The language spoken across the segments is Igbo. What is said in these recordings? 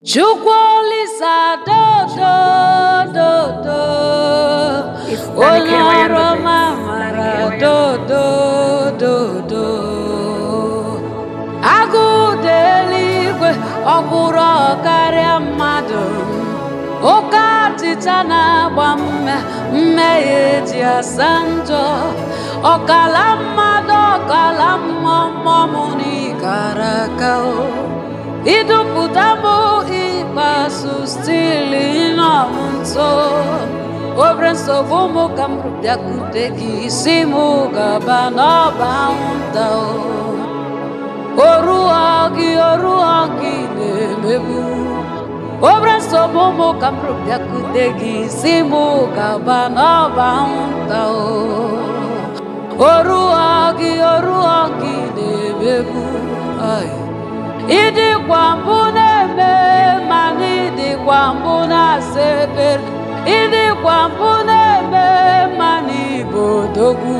Chukwuolisa dodo dodo It's onye Nanikere ọrụ Records. ọma mara dodo dodo agụ dị eluigwe ọkwụrụ karịa mmadụ oke atịta na-agba mme mmehie ji asa njọ ọkala mmadụ ọkala mmụọ mmụọ m n'ikara aka o idupụta m ikpeazụ stili nọ m nso obere nsogbu mụ ka m bịakwute gị isi m gaba n'ọba anwụnta o oruọ gị oruọ gị na-emegbu obere nsogbu mụ ka m bịakwute gị isi m gaba n'ọba anwụnta o oruọ gị oruọ gị na-emegbu ai ịdịkwa mbụ na-eme mana ịdịkwa mbụ na-asa ekpere ịdịkwa mbụ na-eme mana ịbụ odogwu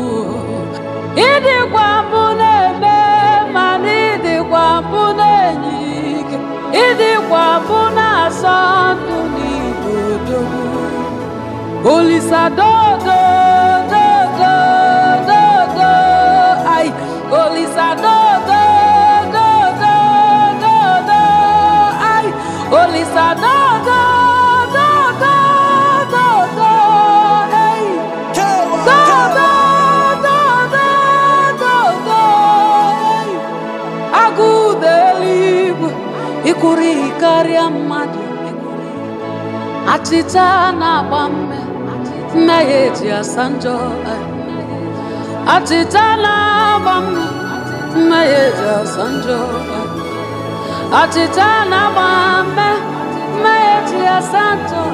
ịdịkwa mbụ na-eme mana ịdịkwa mbụ na-enye ike ịdịkwa mbụ na-asọ ndụ n'ịbụ odogwu Olisa dodo dodo dodo ay Olisa dodo dodo dodo ay Olisa dodo dodo dodo ay dodo dodo dodo ay Agụ dị eluigwe ịkwụrụ karịa mmadụ Achịcha na-agba mme mmehie ji asa njọ Achịcha na-agba mme mmehie ji asa njọ Achịcha na-agba mme mmehie ji asa njọ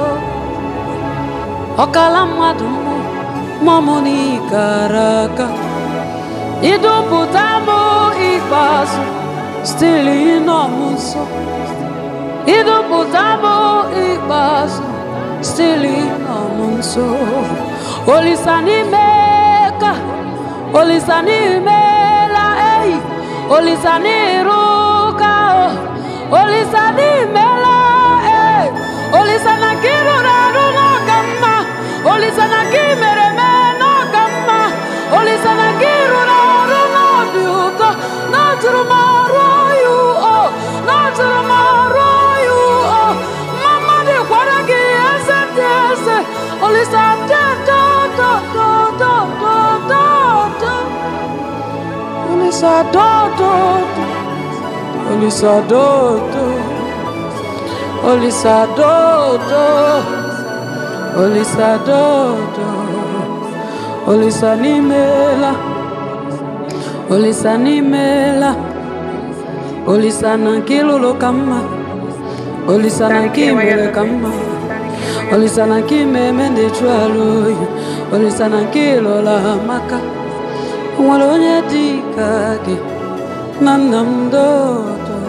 ọkala mmadụ mmụ mmụọ n'ikara aka idupụta m ikpeazụ stili nọ m nso idupụta m ikpeazụ stili nọ m nso olisa n'ime ka olisa n'imela eyi olisa n'iru ka o olisa n'imela eyi olisa na ka ị rụrụ arụ n'ọka mma olisa na ka ị mere mee n'ọka mma olisa na ka ị rụrụ arụ n'ọdị ụtọ n'ọtụrụ m arụ ya o n'ọtụrụ m arụ ya o mama dịkwara gị eze dị eze olisa dị do do do do do do do olisa do do do olisa do do olisa do do olisa do do olisa n'imela olisa n'imela olisa na nke ịlụlụ ka mma olisa na nke imere ka mma olisa na nke ime eme ndị jụ alụ oyi olisa na nke ịlụla amaka o nwere onye dị ka gị na nna m dodo